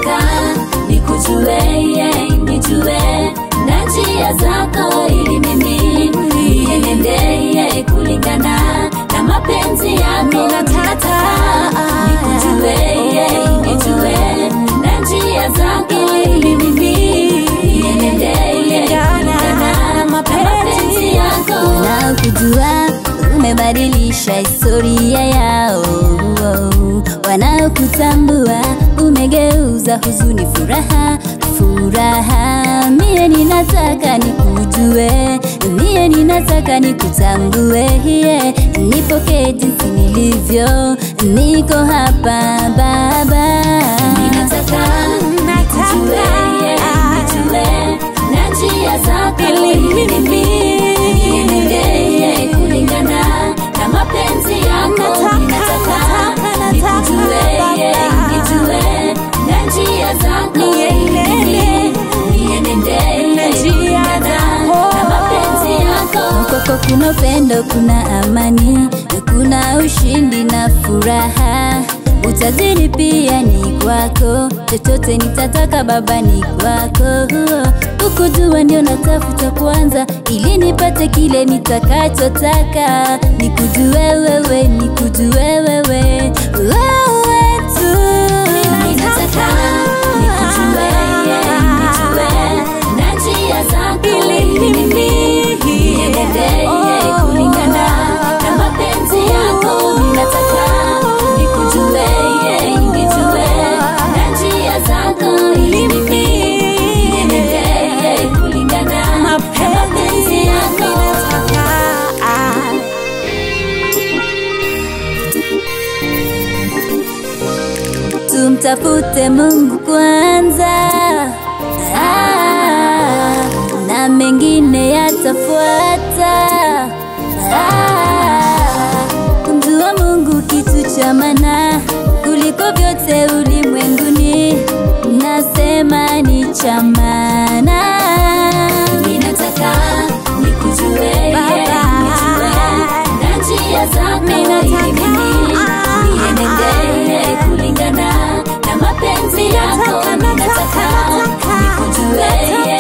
Ninataka nikujue, yeah, nijue na njia zako ili mimi nienende yeah, kulingana na mapenzi yako. Ninataka nikujue, yeah, nijue na njia zako ili mimi nienende yeah, kulingana na mapenzi yako. na kujua umebadilisha historia yao wanaokutambua umegeuza huzuni furaha furaha mie ninataka nikujue mie ninataka nikutambue yeah. nipokee jinsi nilivyo niko hapa baba Ninataka nikujue, yeah, nijue na njia zako ili mimi nienende yeah, kulingana na mapenzi yako. Ninataka nikujue, yeah, nijue na njia zako ili mimi nienende yeah, kulingana na mapenzi yako. kwako kuna upendo kuna amani kuna ushindi na furaha utajiri pia ni kwako chochote nitataka baba ni kwako ukujua ndio natafuta kwanza ili nipate kile nitakachotaka nikujue wewe nikujue wewe wewe tu Ninataka nikujue, yeah, nijue na njia zako ili mimi nienende yeah, kulingana na mapenzi yako. Ninataka nikujue, yeah, nijue na njia zako ili mimi nienende yeah, kulingana na mapenzi yako. tumtafute Mungu kwanza, ah, na mengine yatafuata. Ah, kumjua Mungu kitu cha maana kuliko vyote ulimwenguni, nasema ni cha maana. Ninataka nikujue, yeah, nijue na njia zako ili mimi nienende yeah, kulingana na mapenzi yako. Ninataka nikujue, yeah,